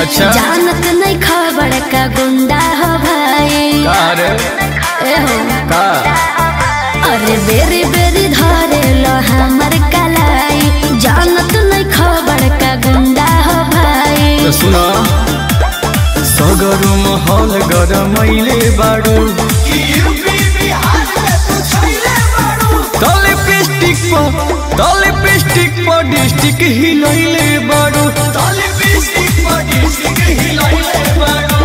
अच्छा। जानत नहीं खबर का गुंडा हो भाई का रे ए हो का अरे बेरी बेरी धरे लो हमर कलाई जानत नहीं खबर का गुंडा हो भाई तो सुना सगरो महल गरमैले बाडू तले पिस्टिक पर तले पिस्टिक पर डिस्टिक हिलैले बाडू तले पिस्टिक पर डिस्टिक हिलैले बाडू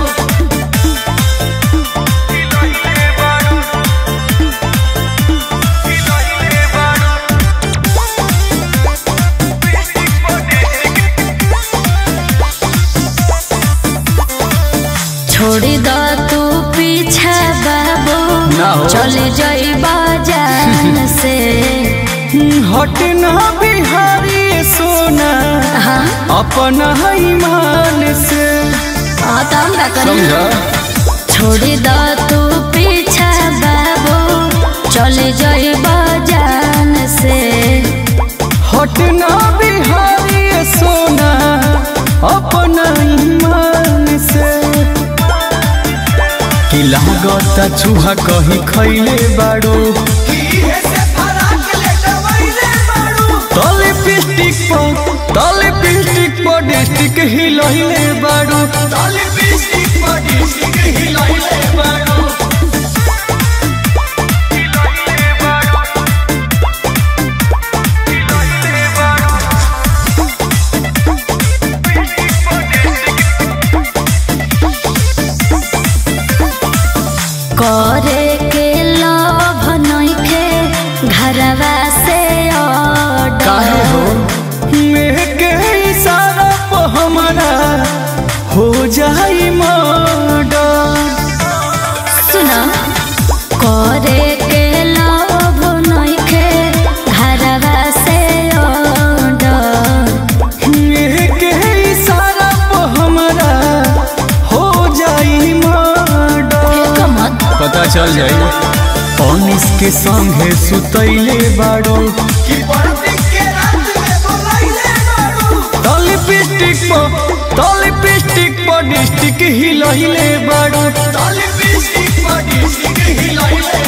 छोड़ी दो तू पीछा बाबू ना हो। चले जाई बाजान से हट ना बिहारी सोना हाँ अपना ईमान से हाँ तो हम का करी समझा छोड़ी दो तू पीछा बाबू चले जाई बाजान से हटना बिहारी सोना अपना ईमान से कि लागता चूहा कहीं खैले बाड़ो तले पिस्टिक पर तले पिस्टिक पर डिस्टिक हिलैले बाड़ो तले पिस्टिक पर डिस्टिक हिलैले बाड़ो करे के लोभ नइखे घरवा से काहे हो ऑर्डर के इशारा पर हमारा हो जाई मर्डर सुना करे के लोभ नइखे घरवा से ऑर्डर के इशारा पर हमारा हो जाई मर्डर कमत पता चल जाई अनिस के संगे सुतैले बाड़ो तले पिस्टिक पर तले पिस्टिक पर डिस्टिक हिलैले बाड़ो तले पिस्टिक पर डिस्टिक हिलैले